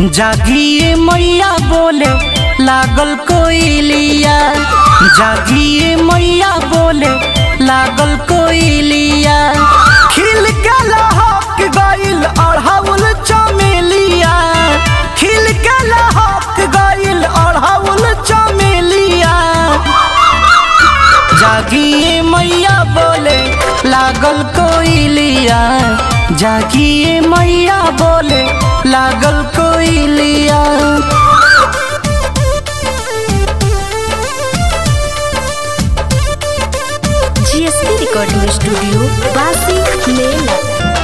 जागिए मैया बोले लागल कोयलिया जागिए मैया बोले लागल कोयलिया खिल के लहक गइल अढ़ाउल चमेलिया खिल के लहक गइल अढ़ाउल चमेलिया जागिए मैया बोले लागल कोयलिया जागिए मैया बोले लागल कोयलिया जीएसपी रिकॉर्डिंग स्टूडियो बासी मेला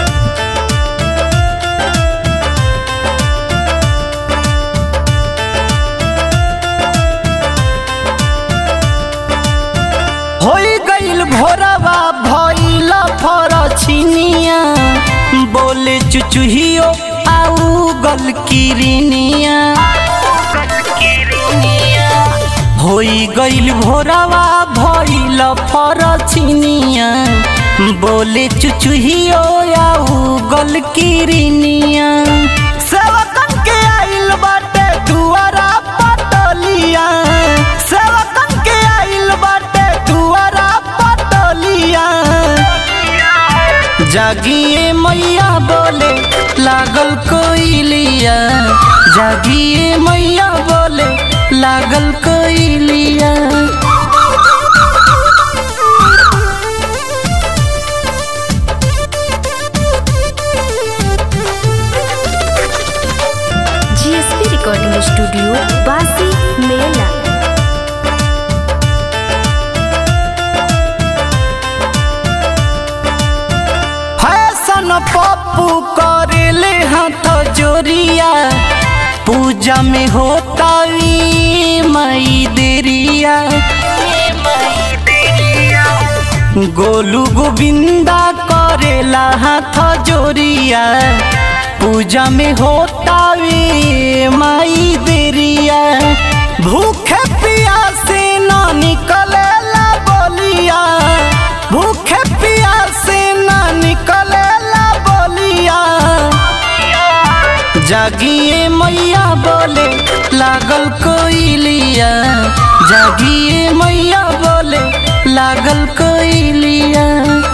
होई गइल भोरवा भइल फरछिनिया बोले चुचुहियो आउ गल किरनिया होई गइल भोरवा भइल फरछिनिया बोले चुचुहियो आउ गल किरनिया सेवकन के आइल बाटे दुआरा पटलिया सेवकन के आइल बाटे दुआरा पटलिया जागिए मैया बोले लागल कोयलिया जागिए मैया बोले लागल कोयलिया जीएसपी रिकॉर्डिंग स्टूडियो बासी मेला फैशन पप्पू करेले हाथ जोरिया पूजा में होता मई देरिया गोलू गोविंदा करेला हाथ जोरिया पूजा में होता माई देरिया भूखे प्यासे ना निकलेला बोलिया भूखे प्यासे ना निकलेला बोलिया जागिए मैया बोले लागल कोयलिया जागिए मैया बोले लागल कोयलिया